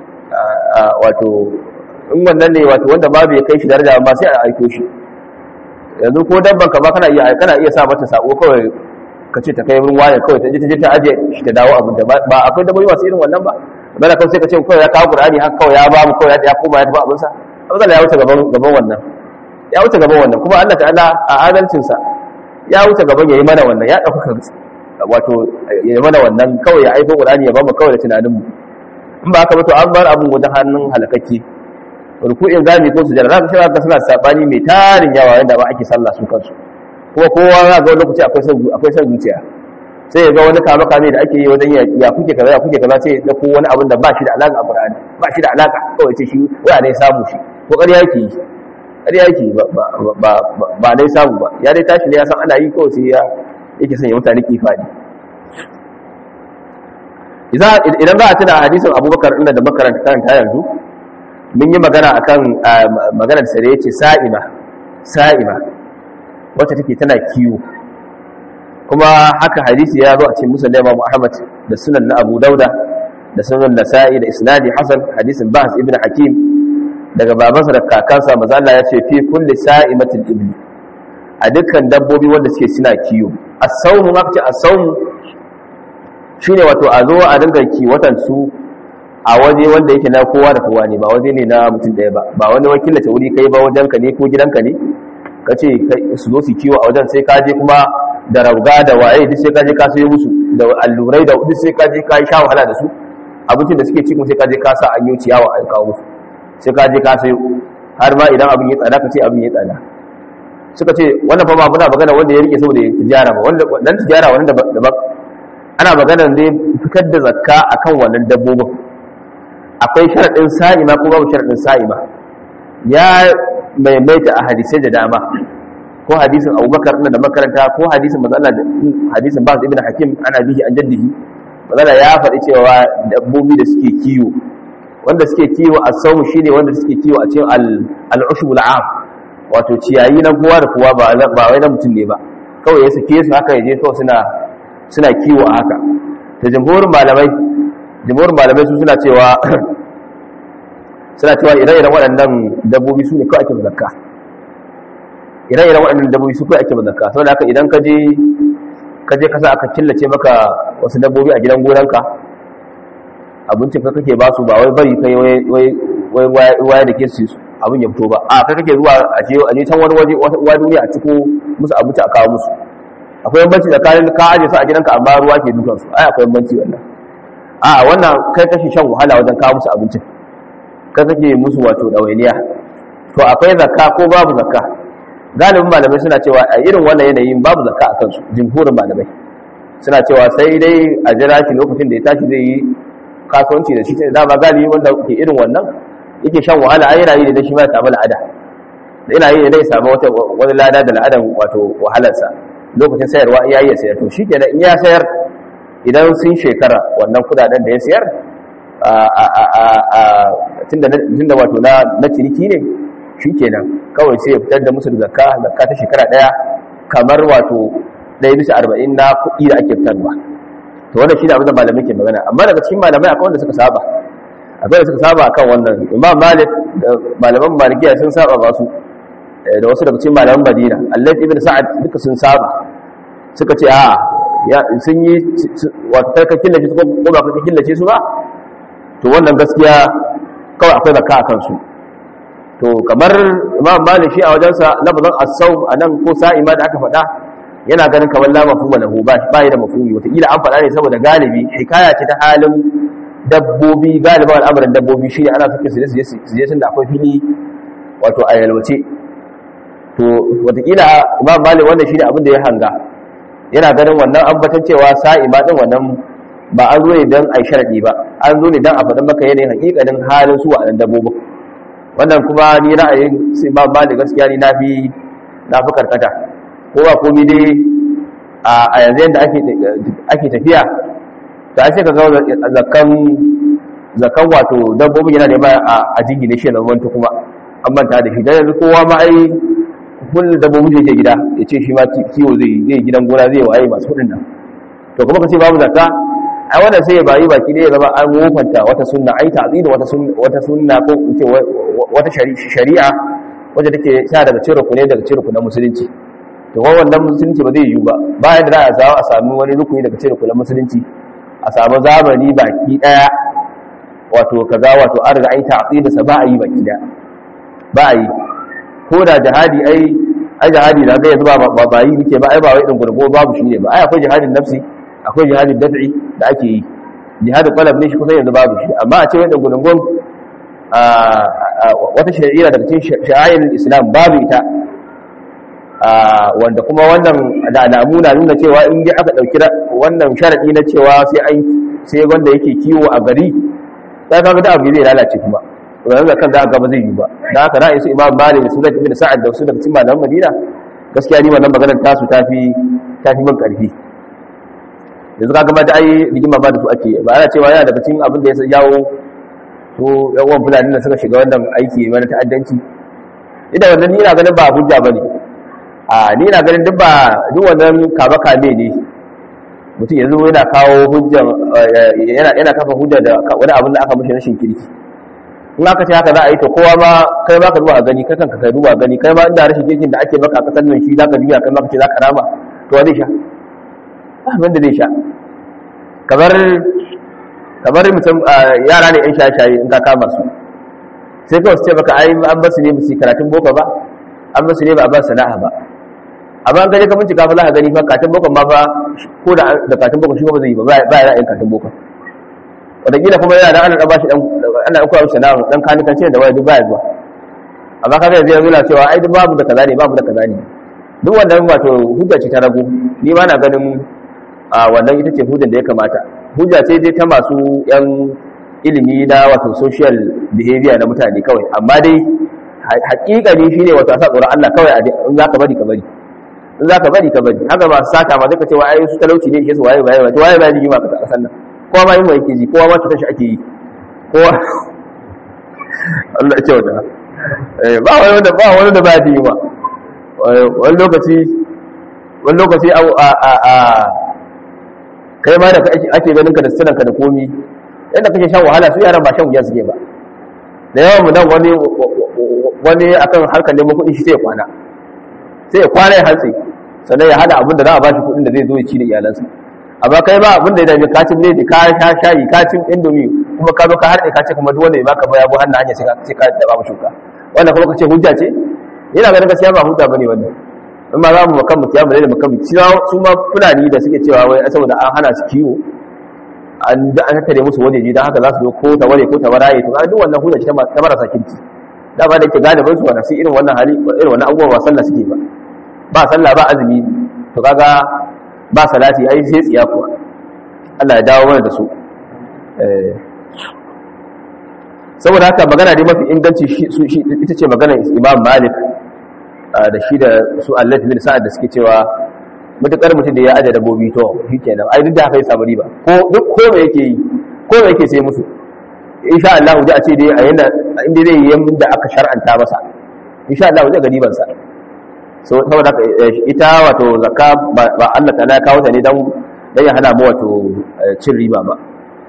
wato in wannan ne wato wanda babu ya kai shi daraja amma sai a aiko shi yanzu ko dabban ka ba kana iya kana iya sa mata sako kawai ka ce ta kai wurin waya kawai ta je ta je ta aje shi ta dawo abin da ba akwai dabbobi masu irin wannan ba bana kawai sai ka ce kawai ya kawo qur'ani haka kawai ya ba mu kawai ya koma ya tafi abin sa abin ya wuce gaban gaban wannan ya wuce gaban wannan kuma Allah ta'ala a adalcin sa ya wuce gaban yayi mana wannan ya dauka wato yayi mana wannan kawai ya aiko qur'ani ya ba mu kawai da tunanin mu in ba haka ba to an bar abun wajen hannun halakake ruku'in zami ko sujada za ka shiga ga suna sabani mai tarin yawa yanda ba ake sallah su kansu kuma kowa za ga lokaci akwai son akwai son zuciya sai ya ga wani kama kame da ake yi wajen ya kuke kaza ya kuke kaza sai ya dauko wani abin da ba shi da alaka a Qur'ani ba shi da alaka kawai ce shi waya ne samu shi ko ƙarya yake yi ƙarya yake ba ba ba dai samu ba ya dai tashi ne ya san ana yi kawai sai ya yake son ya mutane kifadi idan za a tuna hadisin abubakar inda da makaranta karanta yanzu mun yi magana akan maganar sa da yace sa'ima sa'ima wacce take tana kiwo kuma haka hadisi ya zo a cikin musulun Imam Ahmad da sunan na Abu Dauda da sunan Nasa'i da isnadi Hasan hadisin Bahs ibn Hakim daga babansa da kakansa manzo Allah ya ce fi kulli sa'imatin ibli a dukkan dabbobi wanda suke suna kiwo as-sawmu ma ce as-sawmu shine wato a zo a dinga kiwatan su a waje wanda yake na kowa da kowa ne ba waje ne na mutum ɗaya ba ba wani wakilace wuri kai ba wajenka ne ko gidanka ne ka ce su zo su kiwo a wajen sai ka je kuma da rauga da waye duk sai ka je ka sayo musu da allurai da duk sai ka je ka sha wahala da su abincin da suke cikin sai ka je ka sa an yi ciyawa an kawo musu sai ka je ka sayo har ma idan abin ya tsada ka ce abin ya tsada suka ce wannan fa ba muna magana wanda ya rike saboda ya tijara ba wanda dan tijara wannan daban ana magana ne fitar da zakka akan wannan dabbobin akwai sharadin sa'ima ko babu sharadin sa'ima ya maimaita a hadisai da dama ko hadisin abubakar ina da makaranta ko hadisin mazala hadisin ba ibn hakim ana bihi an jaddihi mazala ya faɗi cewa dabbobi da suke kiwo wanda suke kiwo a saumu shine wanda suke kiwo a cikin al-ushb al-am wato ciyayi na kowa da kowa ba ba wai na mutum ne ba kawai ya sake su haka yaje kawai suna suna kiwo a haka to jamhurin malamai jamhurin malamai su suna cewa suna cewa ire-iren waɗannan dabbobi su ne kawai ake zakka ire-iren waɗannan dabbobi su kawai ake zakka saboda haka idan ka je ka je kasa aka killace maka wasu dabbobi a gidan gonanka abincin ka kake ba su ba wai bari kai wai wai da ke su abin ya fito ba a kai kake zuwa a je a je can wani waje wata duniya a ciko musu abinci a kawo musu akwai bambanci tsakanin ka aje su a gidanka amma ruwa ke dukan su ai akwai bambanci wannan a wannan kai kake shan wahala wajen kawo musu abincin kai kake musu wato dawainiya to akwai zakka ko babu zakka galibin malamai suna cewa a irin wannan yanayin babu zakka a kansu jimhurin malamai suna cewa sai dai a jira shi lokacin da ya tashi zai yi kasuwanci da shi ta dama galibi wanda ke irin wannan yake shan wahala ai yana yi da shi ma ya samu la'ada da yana yi da ya samu wata wani lada da la'adan wato wahalarsa lokacin sayarwa ya yi ya sayar to shi kenan in ya sayar idan sun shekara wannan kudaden da ya sayar tunda wato na ciniki ne shi kenan kawai sai ya fitar da musu da zakka zakka ta shekara daya kamar wato ɗaya bisa arba'in na kuɗi da ake fitarwa to wannan shi ne abin da malamai ke magana amma daga cikin malamai akwai wanda suka saba akwai da suka saba akan wannan imam malik da malaman malikiya sun saba ba su da wasu daga cikin malaman madina allah ibn sa'ad duka sun saba suka ce a sun yi wato kai ka killace su ko ba ka killace su ba to wannan gaskiya kawai akwai zakka a kansu to kamar imam malik shi a wajensa lafazin as-sawm anan ko sa'ima da aka faɗa yana ganin kamar la mafhuma lahu ba ba da mafhumi wata kila an faɗa ne saboda galibi hikaya ce ta halin dabbobi galiban al'amarin dabbobi shine ana sake su je su je tunda akwai fili wato a yalwace to wata kila imam malik wannan shine abin da ya hanga yana ganin wannan ambatan cewa sa'ima din wannan ba an zo ne don a yi sharaɗi ba an zo ne don a faɗin maka yanayin hakikanin halin su a nan dabbobin wannan kuma ni ra'ayin sai ba ba da gaskiya ni na fi na fi karkata ko ba komi dai a yanzu yadda ake tafiya ta sai ka ga zakan zakan wato dabbobin yana da ba a jingine shi na wanta kuma an manta da shi dan yanzu kowa ma ai kullum dabbobin da yake gida ya ce shi ma kiwo zai zai gidan gona zai waye masu kuɗin nan to kuma ka ce babu zakka ai wannan sai ya bayi baki ne ya zama an wofanta wata sunna ai ta'zid wata sunna wata sunna ko ce wata shari'a wacce take sa daga cikin rukuni daga cikin rukunin musulunci to ko wannan musulunci ba zai yiwu ba bayan da za a samu a samu wani rukuni daga cikin rukunin musulunci a samu zamani baki daya wato kaza wato an riga ai ta'zid sa ba a yi baki daya ba a yi ko da jihadi ai ai jihadi da ga yanzu ba ba yi muke ba ai ba wai din gurgo babu shi ne ba ai akwai jihadin nafsi akwai jihadin daf'i da ake yi jihadin qalab ne shi kusan yanzu babu shi amma a ce wanda gudungun wata shari'a daga cikin sha'ayin islam babu ita wanda kuma wannan da alamu na nuna cewa in ji aka ɗauki wannan sharaɗi na cewa sai an sai wanda yake kiwo a gari sai kaga da abu zai lalace kuma yanzu kan za a gaba zai yi ba da haka ra'ayi su imam malik da sunan ibn sa'ad da su daga cikin malaman madina gaskiya ni wannan maganar tasu tafi tafi min karfi yanzu ka gama da ai rigima ba da su ake ba ana cewa yana daga cikin abin da ya jawo to yawan fulani da suka shiga wannan aiki mana ta'addanci idan wannan ni na ganin ba hujja bane a ni na ganin duk ba duk wannan kaba kame ne mutum yanzu yana kawo hujja yana yana kafa hujja da wani abin da aka mishi rashin kirki in aka ce haka za a yi to kowa ma kai ma ka zuwa a gani kai kanka kai duba gani kai ma inda rashin kirkin da ake maka a kasar nan shi zaka juya kai ma ka ce zaka rama to wani sha abin da zai sha kamar kamar mutum yara ne yan shaye-shaye in ka kama su sai kawai su ce baka ai an basu ne musu karatun boko ba an basu ne ba a ba sana'a ba amma an gani ka bincika fa za ka gani fa karatun boko ma fa ko da da karatun boko shi ba zai yi ba ba ya ra'ayin karatun boko wataƙila kuma yana da ana ba shi dan ana koya mishi sana'a dan kanikanci da waya duk baya zuwa amma kaga yanzu yanzu na cewa ai duk babu da kaza ne babu da kaza ne duk wannan wato hujja ce ta rago ni ma na ganin a wannan ita ce hujjar da ya kamata hujja ce dai ta masu yan ilimi na wato social behavior na mutane kawai amma dai hakikani shine wato a sa tsoron Allah kawai in za ka bari ka bari in za ka bari ka bari haka ba su sata ma zai ka ce wa ai su talauci ne ke su waye waye waye waye yi ma ka ta kasan nan kowa ma yin wa yake ji kowa ma cutar shi ake yi kowa Allah ya ce wata ba wani wanda ba wani da ba ya yi ma wani lokaci wani lokaci a kai ma da ake ganin ka da sunan ka da komi yadda kake shan wahala su yaran ba shan wuya suke ba da yawan mu nan wani wani akan harkar neman kuɗi shi sai ya kwana sai ya kwana ya hantsi sannan ya hada abin da za a bashi kuɗin da zai zo ya ci da iyalansa amma kai ba abin da ya dame ka cin ne ka sha shayi ka cin indomi kuma ka zo ka harɗe ka ce kuma duk wanda ya baka baya bu hannu hanya sai ka daba mu shuka wannan kuma ka ce hujja ce yana ganin gaskiya ba hujja bane wannan in ma za mu makan mutu ya mu da makan mutu su ma fulani da suke cewa wai saboda an hana su kiwo an da an tattare musu wajeji don haka za su zo ko ta ware ko ta waraye to duk wannan hujja ce ta marasa kinci da ba da yake galibin su wanda su irin wannan hali irin wannan abubuwa ba sallah suke ba ba sallah ba azumi to kaga ba salati ai sai tsiya kuwa Allah ya dawo mana da su saboda haka magana dai mafi inganci shi ita ce magana Imam Malik da shi da su Allah bin Sa'ad da suke cewa mutakar mutum da ya aje dabbobi to shikenan ai duk da haka ya samu riba ko duk ko me yake yi ko me yake sai musu insha Allah ji a ce dai a yanda inda zai yi da aka shar'anta masa insha Allah zai ga riban sa so saboda ita wato zakka ba Allah ta ya kawo ta ne dan dan ya hana mu wato cin riba ba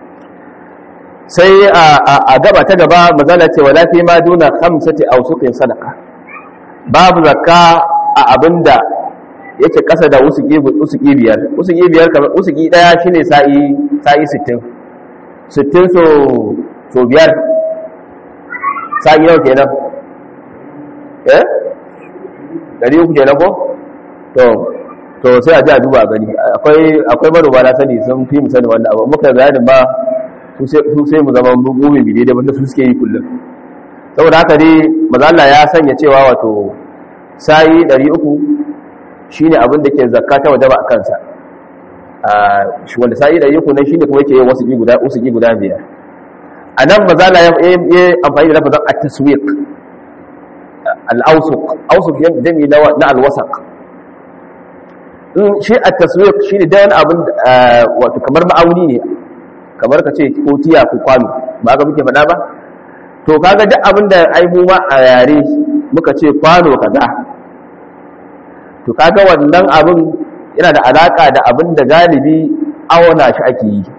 sai a gaba ta gaba mazala ce wala fi ma duna khamsati awsuqin sadaqa babu zakka a abinda yake kasa da usuki usuki biyar usuki biyar kamar usuki daya shine sa'i sa'i 60 60 so so biyar sa'i nawa kenan eh dari uku kenan ko to to sai a ji a duba gani akwai akwai manoma na sani sun fi mu sani wannan abu muka bayanin ba su sai mu zama mumin bi daidai wanda su suke yi kullum saboda haka dai maza Allah ya sanya cewa wato sayi 300 shine abin da ke zakka ta wajaba a kansa shi wanda sa'i 300 nan shine kuma yake yin wasu guda usu guda biyar a nan maza Allah ya yi amfani da lafazin at-taswiq al-awsuq awsuq jami na al-wasaq shi at-taswiq shine da wani abin wato kamar ma'auni ne kamar ka ce ko tiya ko kwano ba ga muke faɗa ba to kaga duk abin da ai mu ma a yare muka ce kwano kaza to kaga wannan abin yana da alaka da abin da galibi auna shi ake yi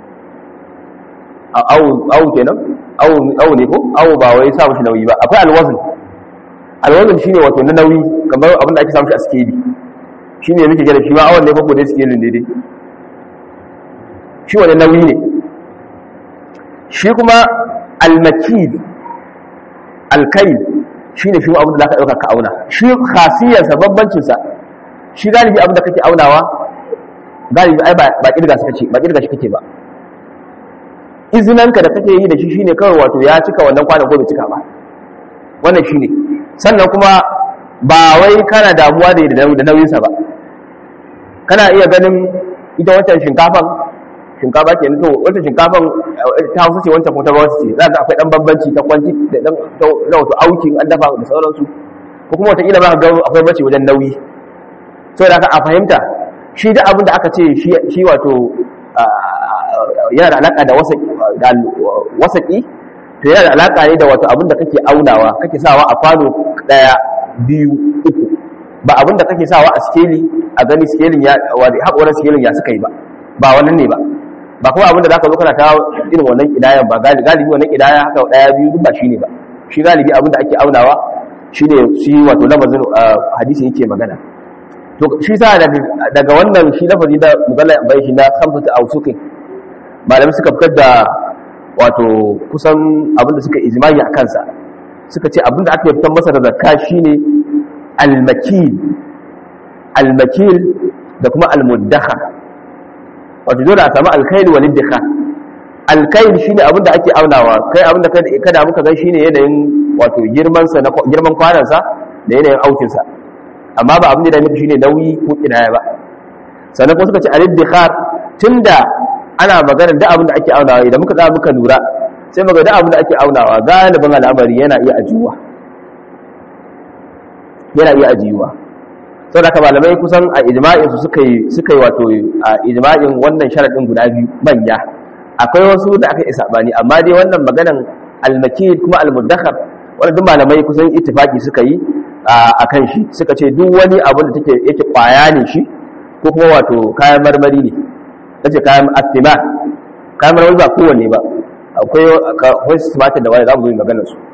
awu kenan awu ne ko awu ba wai sa shi nauyi ba akwai alwazin alwazin shine wato na nauyi kamar abin da ake samu shi a skeli shine muke gida shi ma awon ne ko dai skelin ne dai shi wani nauyi ne shi kuma almakid alkai shi ne shi abin da za ka ɗauka ka auna shi khasiyarsa bambancinsa shi galibi abin da kake aunawa galibi ai ba ƙirga shi kake ba ƙirga shi kake ba izinanka da kake yi da shi shine kawai wato ya cika wannan kwanan ko bai cika ba wannan shine sannan kuma ba wai kana damuwa da nauyinsa ba kana iya ganin ita wancan shinkafan shinkafa ke to wata shinkafan ta hausa ce wancan kuma ta bawasu ce za ga akwai dan bambanci ta kwanci da dan na wato aukin an dafa da sauransu ko kuma wata kila ba ga akwai bambanci wajen nauyi so da a fahimta shi da abin da aka ce shi wato yana da alaka da wasaki to yana da alaka ne da wato abin da kake aunawa kake sawa a kwano daya biyu uku ba abin da kake sawa a skeli a gani skelin ya haƙoran skelin ya suka yi ba ba wannan ne ba ba kuma abinda zaka zo kana ta irin wannan kidayan ba galibi wannan kidaya haka daya biyu duk ba shine ba shi galibi abinda ake aunawa shine shi wato lafazin hadisi yake magana to shi sa daga wannan shi lafazi da mugalla bai shi na khamsatu awsuqin malamai suka fitar da wato kusan abinda suka ijma'i a kansa suka ce abinda ake fitar masa da zakka shine al-makil al-makil da kuma al-muddakhar wato dole a samu alkaili wal iddikha alkaili shine abin da ake aunawa kai abin da kada muka ga shine yanayin wato girman sa na girman kwanan sa da yanayin aukin sa amma ba abin da nufi shine nauyi ko kinaya ba sannan kuma suka ce al iddikhar tunda ana magana da abin da ake aunawa idan muka tsaya muka lura sai muga da abin da ake aunawa galibin al'amari yana iya ajiyuwa yana iya ajiyuwa sau da malamai kusan a ijma'in su suka yi suka yi wato a ijma'in wannan sharadin guda biyu manya akwai wasu da aka yi sabani amma dai wannan maganan almakid kuma almudakhar wannan duk malamai kusan ittifaki suka yi a kan shi suka ce duk wani abu da take yake kwaya ne shi ko kuma wato kayan marmari ne kace kayan astima kayan marmari ba kowanne ba akwai akwai tumatir da wani za mu zo maganar su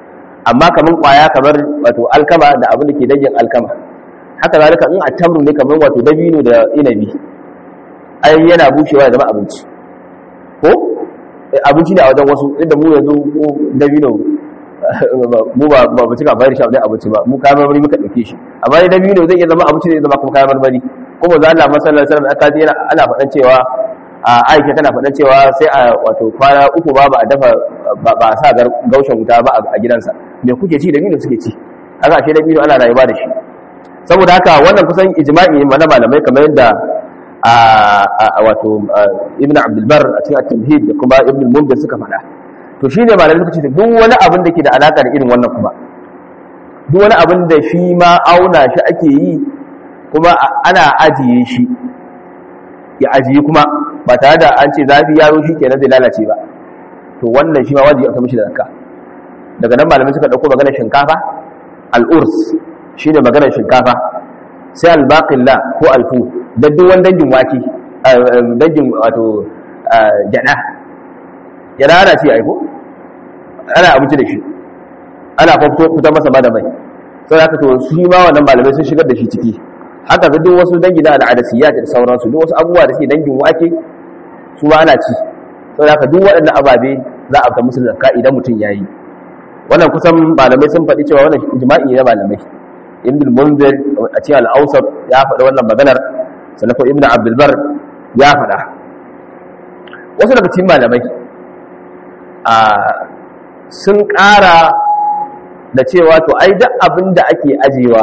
amma kamar kwaya kamar wato alkama da abin da ke dangin alkama haka zalika in a tamru ne kamar wato dabino da inabi ai yana bushewa ya zama abinci ko abinci ne a wajen wasu inda mu yanzu ko dabino mu ba ba mu cika bayar shi a abinci ba mu kayan marmari muka dauke shi amma dai dabino zai iya zama abinci zai zama kuma kayan marmari kuma za Allah masallar sallam aka ji ana faɗan cewa a aisha tana faɗan cewa sai a wato kwana uku ba ba a dafa ba a sa gaushen wuta ba a gidansa me kuke ci dabino suke ci haka ashe dabino ana rayuwa da shi saboda haka wannan kusan ijma'i ne na malamai kamar yadda a wato ibn abdulbar a cikin at-tamhid da kuma ibn mundir suka faɗa to shine malamai suka ce duk wani abin da ke da alaka da irin wannan kuma duk wani abin da shi ma auna shi ake yi kuma ana ajiye shi ya ajiye kuma ba tare da an ce zafi yaro shi kenan zai lalace ba to wannan shi ma wajibi aka mishi da zakka daga nan malamai suka dauko maganar shinkafa al-urs shine maganar shinkafa sai al-baqilla ko al-fu da duk wani dangin wake dangin wato jada jada ana ce aiko ana abinci da shi ana fitar masa ba da mai sai haka to shi ma wannan malamai sun shigar da shi ciki haka ga duk wasu dangi na al'adasiyya da sauransu duk wasu abubuwa da suke dangin wake su ma ana ci sai haka duk waɗannan ababe za a fita musu zakka idan mutum yayi wannan kusan malamai sun faɗi cewa wannan ijma'i ne malamai ibn munzir a cikin al-awsat ya faɗi wannan maganar sannan ko ibn abdul bar ya faɗa wasu daga cikin malamai a sun ƙara da cewa to ai duk abin da ake ajewa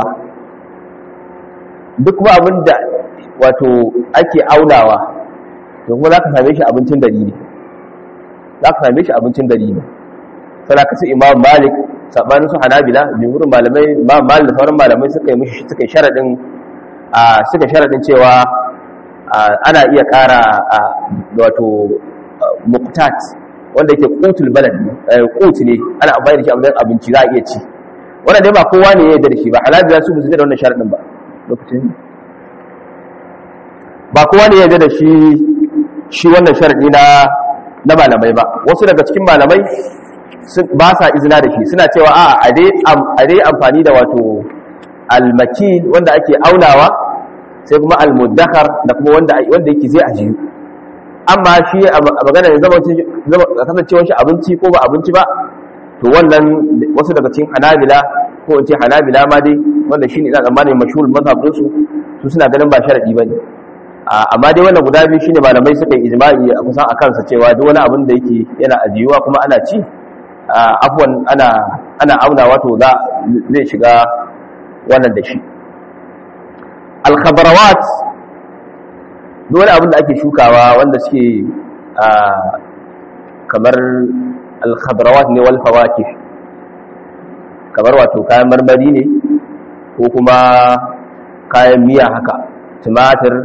duk kuma abin da wato ake aunawa to kuma za ka same shi abincin gari ne za ka same shi abincin gari ne sai ka su imam malik sabanin su hanabila jumhurin malamai imam malik da sauran malamai suka yi mishi suka sharadin a suka sharadin cewa ana iya kara wato muqtat wanda yake qutul balad qut ne ana amfani da shi a matsayin abinci za a iya ci wannan dai ba kowa ne ya yarda da shi ba hanabila su ba su da wannan sharadin ba lokacin ba kowa ne ya yarda da shi shi wannan sharadi na na malamai ba wasu daga cikin malamai ba sa izina da shi suna cewa a a dai amfani da wato almakil wanda ake aunawa sai kuma almuddakar da kuma wanda wanda yake zai ajiyu amma shi a magana ne zama kasancewar shi abinci ko ba abinci ba to wannan wasu daga cikin hanabila ko in ce hanabila ma dai wanda shine ina tsammanin mashhur mazhabin su su suna ganin ba sharadi bane amma dai wannan guda biyu shine malamai suka yi ijma'i a kusan akan sa cewa duk wani abin da yake yana ajiyuwa kuma ana ci afwan ana ana auna wato za zai shiga wannan da shi al-khabarawat duk wani abin da ake shukawa wanda suke kamar al-khabarawat ne wal fawakih kamar wato kayan marmari ne ko kuma kayan miya haka tumatir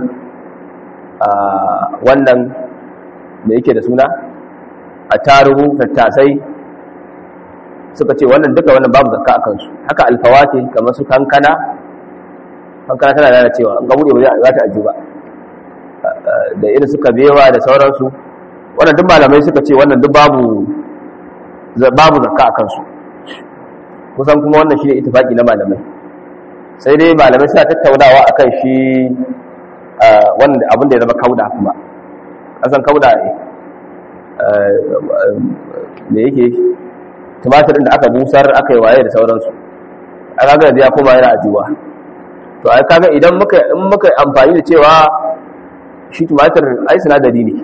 wannan da yake da suna a taruhu tattasai suka ce wannan duka wannan babu zakka a kansu haka alfawati kamar su kankana kankana tana da cewa an gabuɗe ba za ta ajiyu ba da irin suka bewa da sauransu wannan duk malamai suka ce wannan duk babu babu zakka a kansu kusan kuma wannan shi ne itifaki na malamai sai dai malamai suna tattaunawa akan shi wanda abin da ya zama kauda kuma kasan kauda da yake tumatirin da aka busar aka yi waye da sauransu a kaga da ya koma yana ajuwa to ai kaga idan muka in muka amfani da cewa shi tumatir ai sinadari ne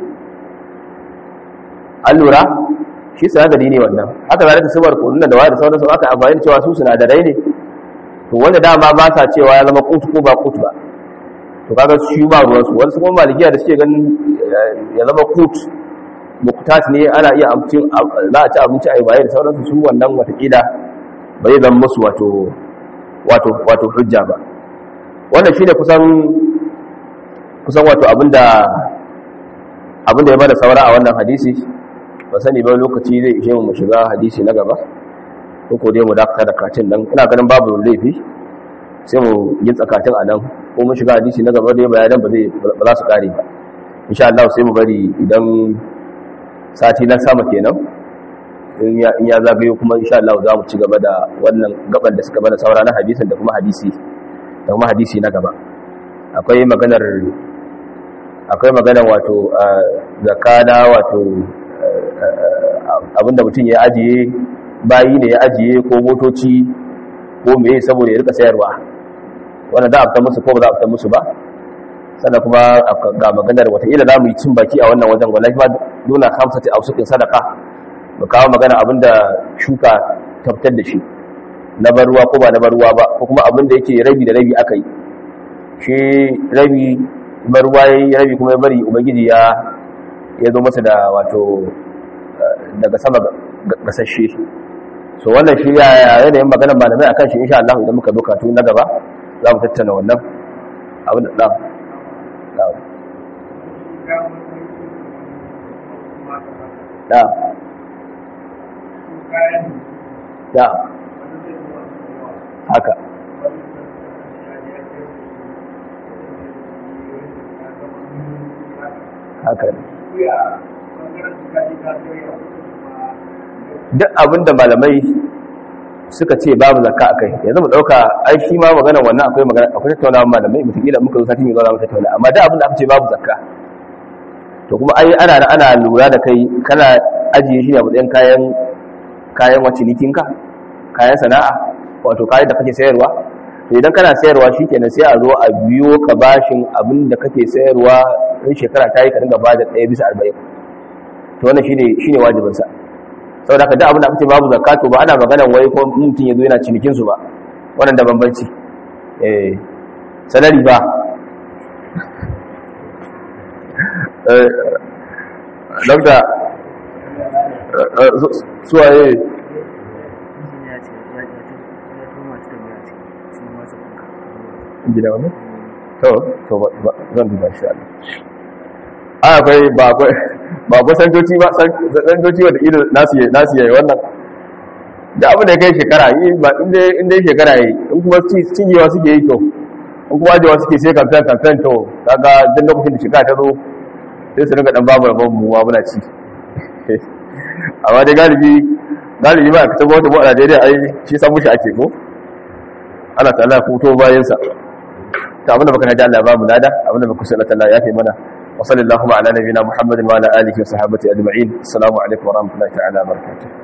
an lura shi sinadari ne wannan haka zalika subar kunun da waye da sauransu aka amfani da cewa su sinadarai ne to wanda dama ba sa cewa ya zama kutu ko ba kutu ba to kaga shi ba ruwansu wasu kuma malikiya da suke ganin ya zama kut muktat ne ana iya amcin za a ci abinci a yi baye da sauransu su wannan watakila ba zai zama musu wato wato wato hujja ba wannan shi ne kusan kusan wato abinda abinda ya bada saura a wannan hadisi ba sani ba lokaci zai ishe mu shiga hadisi na gaba ko ko dai mu dakata da katin nan ina ganin babu laifi sai mu yi tsakatin a nan ko mun shiga hadisi na gaba dai bayanan ba zai ba za su kare ba insha Allah sai mu bari idan sati na sama kenan in ya zagayo kuma insha Allah za mu ci gaba da wannan gaban da suka bana saura na hadisin da kuma hadisi da kuma hadisi na gaba akwai maganar akwai maganar wato zakana wato abinda mutum ya ajiye bayi ne ya ajiye ko motoci ko meye saboda ya rika sayarwa wanda za a fita musu ko ba za a fita musu ba sannan kuma ga maganar wataƙila za mu yi cin baki a wannan wajen wallahi ma nuna hamsati a sukin sadaka mu kawo magana abinda shuka tabbatar da shi na bar ruwa ko ba na bar ruwa ba ko kuma abinda yake rabi da rabi aka yi shi rabi bar ruwa ya yi rabi kuma ya bari ubangiji ya ya zo masa da wato daga sama gasashe so wannan shi ya yanayin maganar malamai akan shi insha Allah idan muka zo katu na gaba za mu tattauna wannan abin da da da haka haka duk abinda malamai suka ce babu zakka akai yanzu mu dauka ai shi ma magana wannan akwai magana akwai tattaunawa malamai mutakila muka zo sati mai zuwa mu tattauna amma duk abinda aka ce babu zakka to kuma ai ana ana lura da kai kana ajiye shi a matsayin kayan kayan wacinikinka kayan sana'a wato kayan da kake sayarwa to idan kana sayarwa shikenan sai a zo a biyo ka bashin abin da kake sayarwa in shekara ta yi ka dinga bada ɗaya bisa arba'in to wannan shine shine wajibin sa saboda ka da abin da aka ce babu zakatu ba ana maganar wai ko mutum yazo yana cinikin su ba wannan da bambanci eh salari ba eh dokta suwaye gida wani? to to zan duba shi Allah a akwai ba akwai ba akwai santoci ba santoci wanda ido nasu yayi nasu yayi wannan da abu da kai shekara yi ba inda inda shekara yi in kuma cinyewa suke yi to in kuma ajewa suke sai kamfen kamfen to kaga duk lokacin da shekara ta zo sai su rinka dan babu rabon mu muna ci amma dai galibi galibi ba ka tabbata mu a Najeriya ai shi san mushi ake ko Allah ta'ala fito bayan sa ta abinda baka naji Allah ba mu lada abinda baka sanar Allah ya fi mana wa sallallahu ala nabiyina Muhammadin wa ala alihi wa sahbihi ajma'in assalamu alaikum wa rahmatullahi ta'ala wa barakatuh